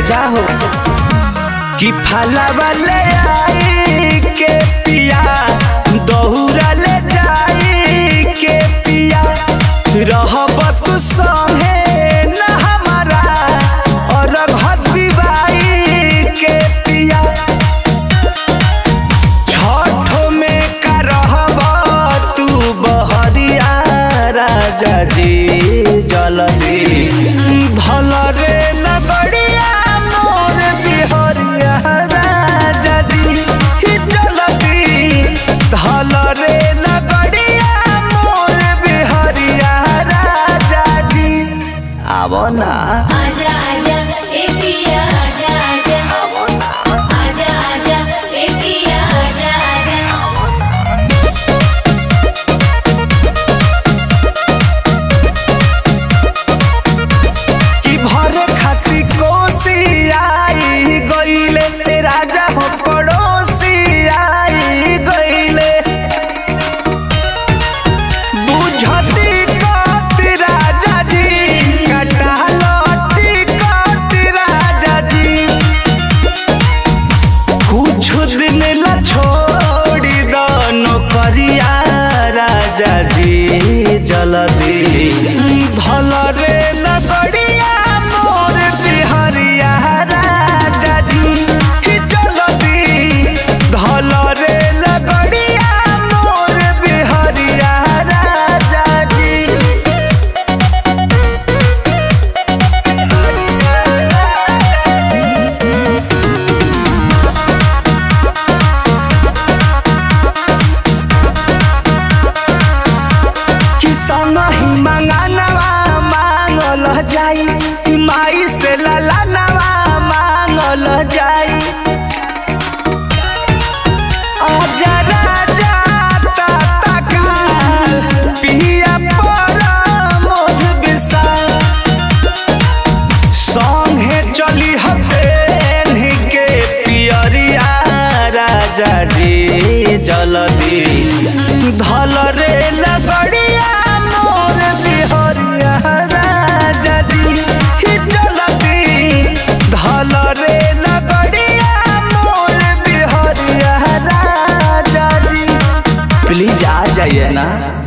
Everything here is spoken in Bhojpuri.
राजा हो कि फलवा ले आई के पिया दहुरा ले जाई के पिया रहब तू संगे न हमारा और घतिबाई के पिया छठो में का रहब तू बहरिया राजा जी जलदी भल रे लगड़िया मोर बिहरिया राजा जी ही जलदी धल रे लगड़िया मोर बिहरिया राजा जी आवो ना आजा आजा ए पिया आजा आजा आजा आजा ए पिया आजा आजा कि भरे खाती कोसी आई गईले ते राजा हो पड़ोसी आई गईले बुझती कत राजा जी कटालती कत राजा जी कुछ दिन ला छोड़ी दो नौकरिया राजा जी जल्दी भल रे लगड़िया मोर बिहरिया राजा जी ही जल्दी धल रे लगड़िया मोर बिहरिया राजा जी कि संगहि मंगानवा मांगल जाई कि माई से ललानवा मांगल जाई आजा राजा ताता काल पिया पर मोध विशाल संगे चली हबेन के पियरिया राजा जी जल्दी धल रे लगड़िया मोर बिहरिया राजा जी ही जल्दी धल रे लगड़िया मोर बिहरिया राजा जी प्लीज आ जाइए ना